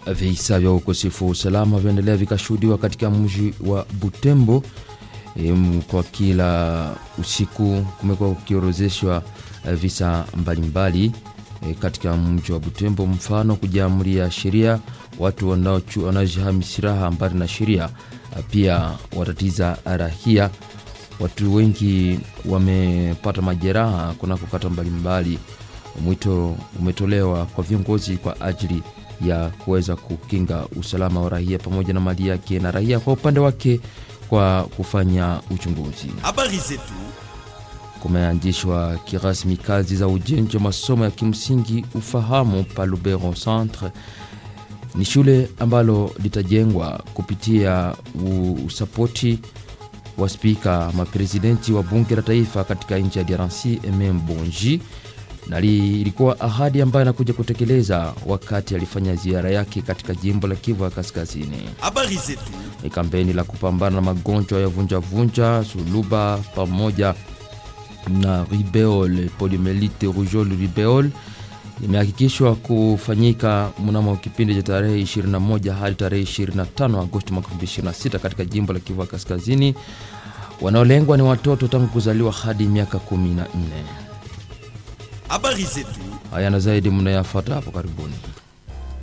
Visa vya ukosefu wa usalama vyaendelea vikashuhudiwa katika mji wa Butembo. E, kwa kila usiku kumekuwa kukiorozeshwa visa mbalimbali e, katika mji wa Butembo, mfano kujiamulia sheria, watu wanaojihami silaha mbali na sheria, pia watatiza rahia. Watu wengi wamepata majeraha kunako kata mbalimbali. Mwito umetolewa kwa viongozi kwa ajili ya kuweza kukinga usalama wa raia pamoja na mali yake, na raia kwa upande wake kwa kufanya uchunguzi. Habari zetu. Kumeanzishwa kirasmi kazi za ujenzi wa masomo ya kimsingi ufahamu pa Lubero Centre. Ni shule ambalo litajengwa kupitia usapoti wa spika maprezidenti wa bunge la taifa katika nchi ya DRC Emem Bonji na ilikuwa ahadi ambayo anakuja kutekeleza wakati alifanya ziara yake katika jimbo la Kivu ya Kaskazini. Habari zetu. Ni kampeni la kupambana na magonjwa ya vunjavunja, suluba pamoja na ribeol, poliomyelite rougeole ribeol imehakikishwa kufanyika mnamo kipindi cha tarehe 21 hadi tarehe 25 Agosti mwaka 2026 katika jimbo la Kivu ya Kaskazini. Wanaolengwa ni watoto tangu kuzaliwa hadi miaka 14. Habari zetu. Haya na zaidi mnayafuata hapo karibuni.